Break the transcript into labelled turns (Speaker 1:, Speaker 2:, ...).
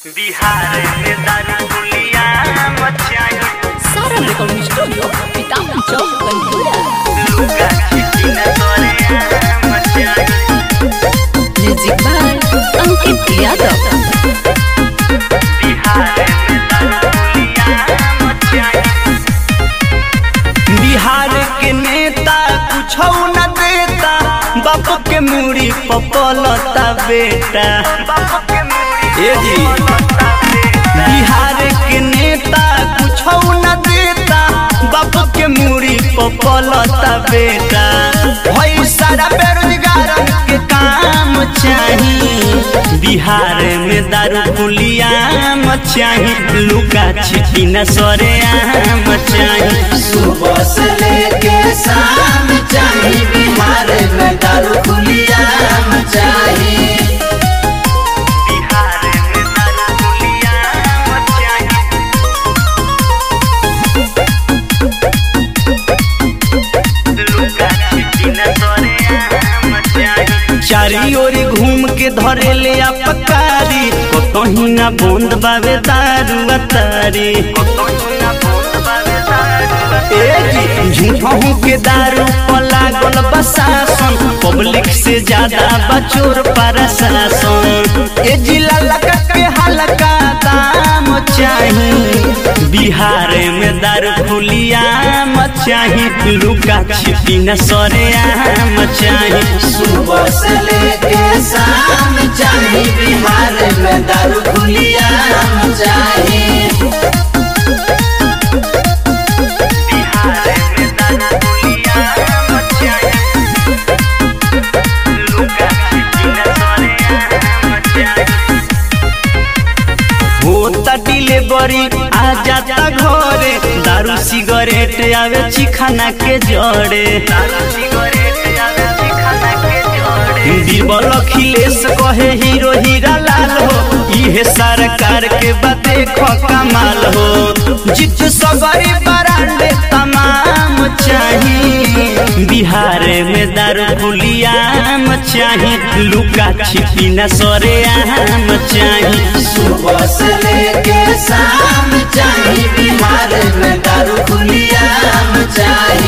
Speaker 1: बिहार में दारू पुलिया मचाई
Speaker 2: Sara Recording Studio, Pitang Chowk, Ventura.
Speaker 1: लुका छिटी न करे मचाई
Speaker 2: Music by Ankit Yadav.
Speaker 1: Bihar में दारू पुलिया मचाई
Speaker 3: बिहार के नेता कुछ न देता बाप के मूड़ी पपलता बेटा
Speaker 1: बाप के मूड़ी
Speaker 3: ए जी बिहार के नेता कुछ न देता बाप के मूड़ी पपलता बेटा भई सारा बेरोजगार के काम चाही बिहार में दारू पुलिया चाही लुका छिटी न सरे आम चाही
Speaker 4: सुबह से लेके शाम चाही बिहार में दारू खुलिया चाहिए
Speaker 1: बिहार में दारू पुलिया मचाई लुका छिटी न करे मचाई
Speaker 3: चारी ओर घूम के धरे ले अपकारी कहीं ना बंद बावे दारू अतारी झूठों के दारू पर लागल बसासन पब्लिक से ज्यादा बचोर प्रशासन ए जिला लगा के हल्का दाम चाही बिहार में दारू खुलिया चाही लुका छिपी न सरे आम चाही
Speaker 4: सुबह से लेके शाम चाही बिहार में दारू खुलिया चाहिए
Speaker 3: होता डिलीवरी आ जाता घरे दारू सिगरेट आवे चिखाना के जड़े बीरबल अखिलेश कहे हीरो हीरा लाल हो इहे सरकार के बाते कमाल हो जित सगरी बरांडे तमाम चाही बिहार में दारू पुलियाम चाही लुका छिपी न सरे आम चाही
Speaker 4: सुबह से लेके शाम चाही बिहार में दारू खुलिया चाहिए